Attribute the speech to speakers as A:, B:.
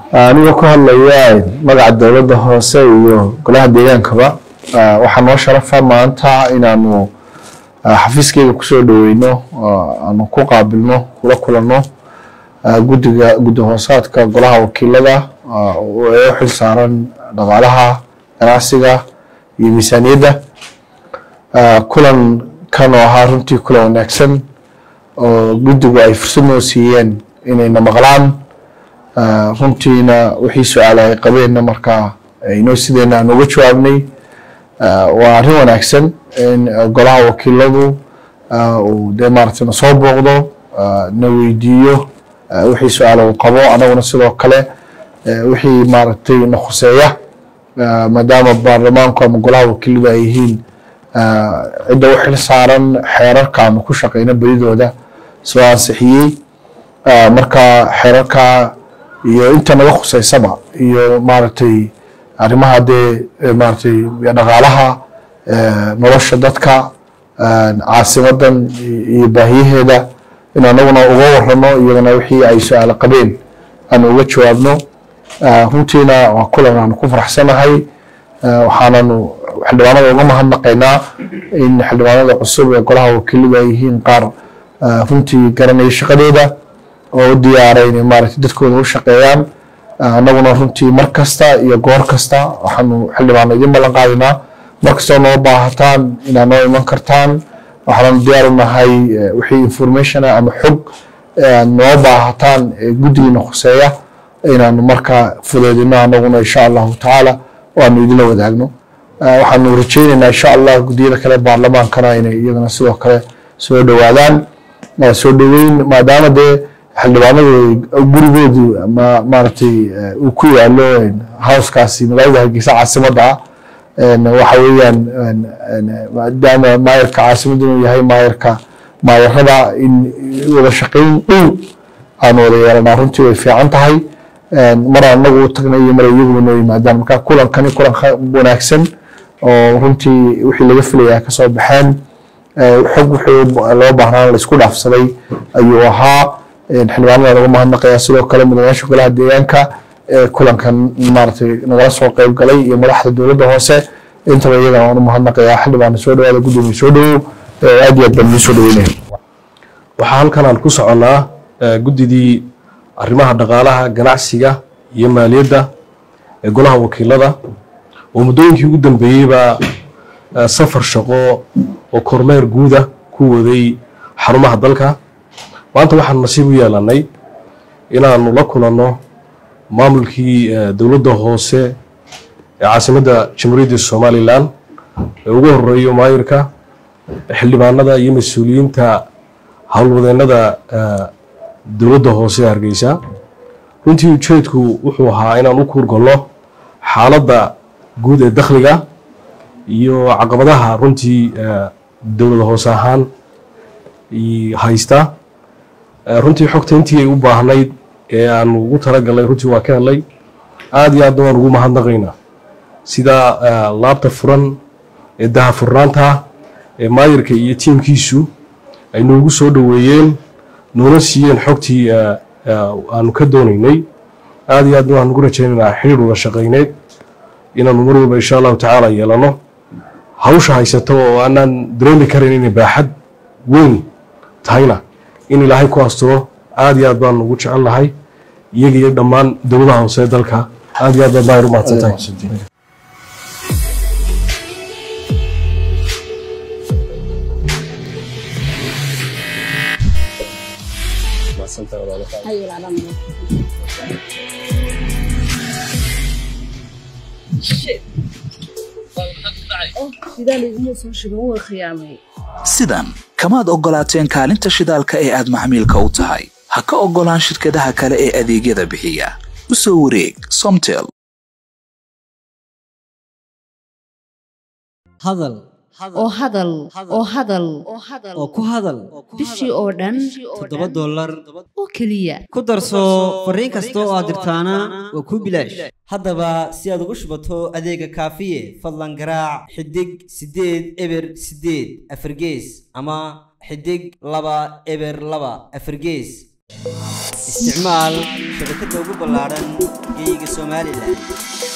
A: anigoo ku hadlaya magaca dowladda hoose iyo golaha deegaankaba waxaa noo sharafa maanta inaanu xafiiskeyga kusoo dhaweyno aanu ku qaabilno kula kulanno guddiga guddi hoosaadka golaha wakiilada ee u xil saaran dhaqaalaha ganacsiga iyo miisaaniyadda kulan kan oo ahaa runtii kulan wanaagsan oo guddigu ay fursad noo siiyeen inayna maqlaan runtiina wixii su-aala ay qabeenna markaa inoo sideena aan uga jawaabnay waa arrin wanaagsan in golaha wakiiladu uu dee maaragtay na soo booqdo na weydiiyo wixii su-aala uu qabo anaguna sidoo kale wixii maaragtay na khuseeya maadaama baarlamaanku ama golaha wakiiladu ay yihiin cidda u xil saaran xeerarka ama ku shaqeyna bedidooda soo ansixiyey marka xeerarka iyo inta naga khuseysaba iyo maaragtay arrimaha dee maaragtay dhaqaalaha nolosha dadka caasimadan iyo baahiyaheeda in anaguna uga warano iyagana wixii ay su-aalo qabeen aan uga jawaabno runtiina waa kulan aanu ku faraxsanahay waxaananu xildhibaanada uga mahadnaqaynaa in xildhibaanada cusub ee golaha wakiiladu ay yihiin qaar runtii garanaya shaqadooda oo u diyaaray inay maaragtay dadkooda u shaqeeyaan annaguna runtii mar kasta iyo goor kasta waxaanu xildhibaano idin ballan qaadinaa mar kastoo noo baahataan inaad noo iman kartaan waxaanu diyaar u nahay wixii information ah ama xog aad noo baahataan guddigiina khuseeya inaanu markaa fudeedino annaguna insha allahu tacaala oo aanu idinla wadaagno waxaanu rajeyneynaa insha allah guddiyada kale baarlamaankana inay iyagana sidoo kale soo dhowaadaan soo dhoweyn maadaama dee xildhibaanadu gurigoodu ma maaragtay uu ku yaalo howskaasi magaalada hargeysa caasimadda ah waxa weeyaan maadaama maayarka caasimadda inuu yahay maayarka maayarada in wada shaqeyn dhow aanu wada yeelanaa runtii way fiican tahay mar anagu u tagnay iyo mar iyaguba noo yimaadaan marka kulankani kulan wanaagsan oo runtii wixii laga filayaa kasoo baxeen xog wixii loo baahnaan laisku dhaafsaday ayuu ahaa xildhibaanada lagu mahadnaqaya sidoo kale mudanayaasha golaha deegaanka ee kulankan maaragtay nagala soo qeyb galay iyo madaxda dowladda hoose intaba iyagana waan u mahadnaqayaa xildhibaana soo dhawaada gudoomiye soo dhawow aad iyo aad baan idin soo dhaweynaya
B: waxaa halkan aan ku soconnaa guddidii arrimaha dhaqaalaha ganacsiga iyo maaliyadda ee golaha wakiilada oo muddooyinkii ugu dambeeyeybaa safar shaqo oo kormeer guuda ku waday xarumaha dalka maanta waxaan nasiib u yeelannay inaanu la kulanno maamulkii dowladda hoose ee caasimadda jamhuuriyadda somalilan ee ugu horeeyo maayirka xildhibaanada iyo mas-uuliyiinta howlwadeennada dowladda hoose ee hargeysa runtii ujeedku wuxuu ahaa inaan u kuurgalno xaaladda guud ee dakhliga iyo caqabadaha runtii dowlad hoose ahaan haysta runtii xogta intii ay u baahnayd ee aanu ugu talagalnay runtii waa ka helay aad iyo aadna waan ugu mahadnaqaynaa sida laabta furan ee daha furnaanta ee maayirka iyo tiimkiisu ay noogu soo dhoweeyeen noona siiyeen xogtii aanu ka doonaynay aad iyo aadna waxaan ugu rajaynaynaa xiriir wada shaqayneed inaanu mar walba insha allahu tacaala yeelano hawsha haysato oo aanaan dareemi karan inay baaxad weyn tahayna in ilaahay ku asturo aad iyo aad baan ugu jecel nahay iyaga iyo dhammaan dowladaha hoose ee dalka aad iyo aad baad maayir u mahadsantahay
C: sidan kamaad oggolaateen kaalinta shidaalka ee aad maxmiilka u tahay ha ka oggolaan shirkadaha kale ee adeegyada bixiya u soo wareeg somtel
D: hadal
E: oo hadal oo hadal
D: oo ku hadal
E: bishii oo dhan
D: toddoba dollar
E: oo keliya
D: ku darso fariin kasta oo aad dirtaana waa kuu bilaash haddaba si aad ugu shubato adeega kaafiye fadlan garaac xidig siddeed eber siddeed afargees ama xidig laba eber laba afargees isticmaal shabakadda ugu ballaaran geeyiga somalilan